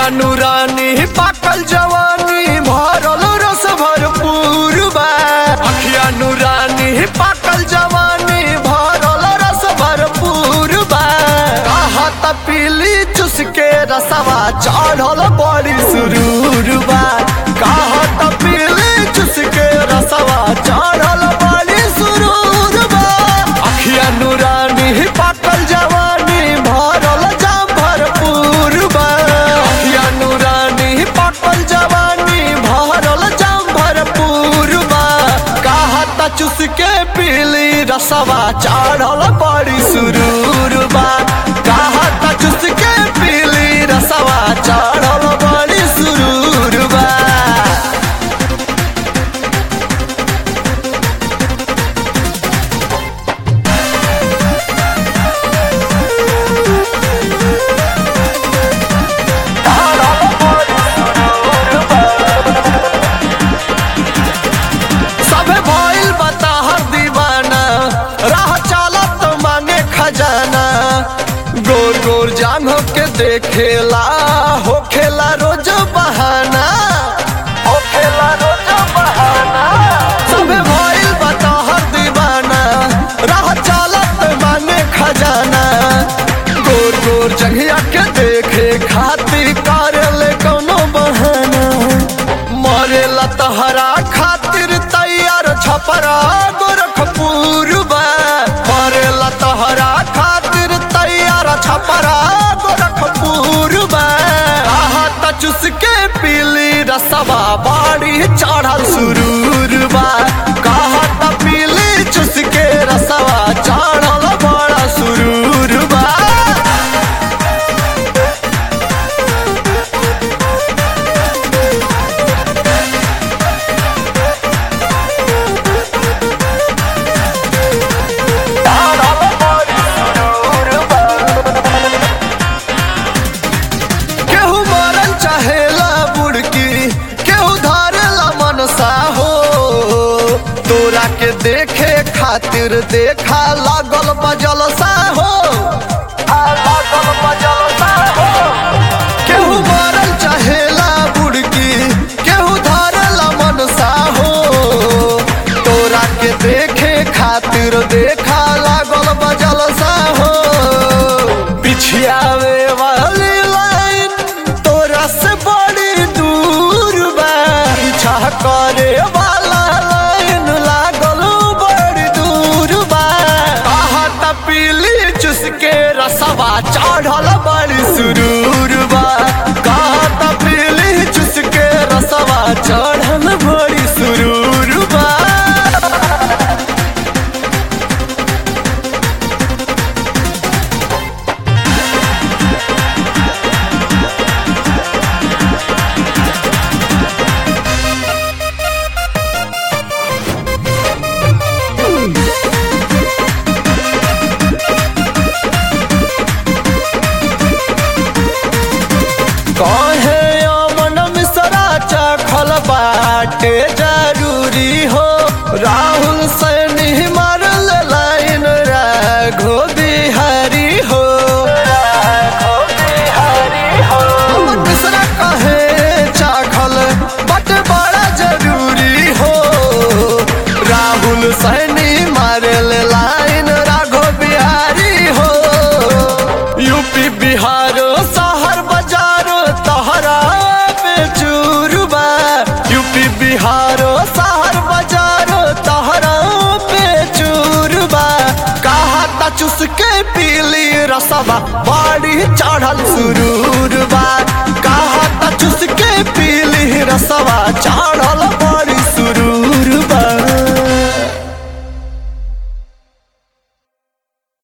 अखिया नूरानी पाकल जवानी भरल रस भरपूर बा अखिया नूरानी पाकल जवानी भरल रस भरपूर बा कहत पीली चुस के रसवा चढ़ल बड़ी सुरूर बा कहत पीली चुस के रसवा चढ़ल बड़ी सुरूर बा अखिया नूरानी पाकल जवानी भरल जाम भरपूर बा अखिया नूरानी पाकल जवानी भरल जाम भरपूर बा कहत चुस के पीली रसवा चढ़ल बड़ी सुरूर बा कहत चुस के पीली रसवा चढ़ल बड़ी सुरूर बा सबे भइल बता हर दीवाना राह चालत मांगे खजाना गोर गोर जांग के देखेला हो खेला रोज बहाना हो खेला रोज बहाना सबे भइल बता हर दीवाना राह चालत मांगे खजाना गोर गोर जंघिया के देखे खातिर करेले कोनो बहाना मरेला तहरा खातिर तैयार छपरा गोरखपुर बा मरेला तहरा खातिर तैयार छपरा गोरखपुर बा आहत चुस के पीली रसवा बाड़ी चढ़ल सुरूर बा कहत पीली चुस के रसवा चढ़ल बड़ा सुरूर बा केहू मरल चाहेला बुड़की केहू धारेला मनसा हो तोरा के देखे खातिर देखा लागल बजल सा हो आ लागल बजल सा हो केहू मरल चाहेला बुड़की केहू धारेला मनसा हो तोरा के देखे खातिर देखा लागल बजल सा हो पिछियावे वाली लाइन तोरा से बड़ी दूर बा पीछा करे वाला लाइन लागल बड़ी दूर बा कहत पीली चुस के रसवा चढ़ल बड़ी सुरूर बा कहत पीली चुस के रसवा चढ़ल बड़ी सुरूर बा कहे अमन मिश्रा चखल बाटे जरूरी हो राहुल सैनी मारल लाइन राघो बिहारी हो अमन मिश्रा कहे चाखल बट बड़ा जरूरी हो राहुल सैनी मारल लाइन राघो बिहारी हो यूपी बिहार शहर बाजार तहरा बेचूरबा यूपी बिहार शहर बाजार तहरा बेचूरबा कहता चुस के पीली रसवा बाड़ी चढ़ल सुरूरबा कहता चुस के पीली रसवा चढ़ल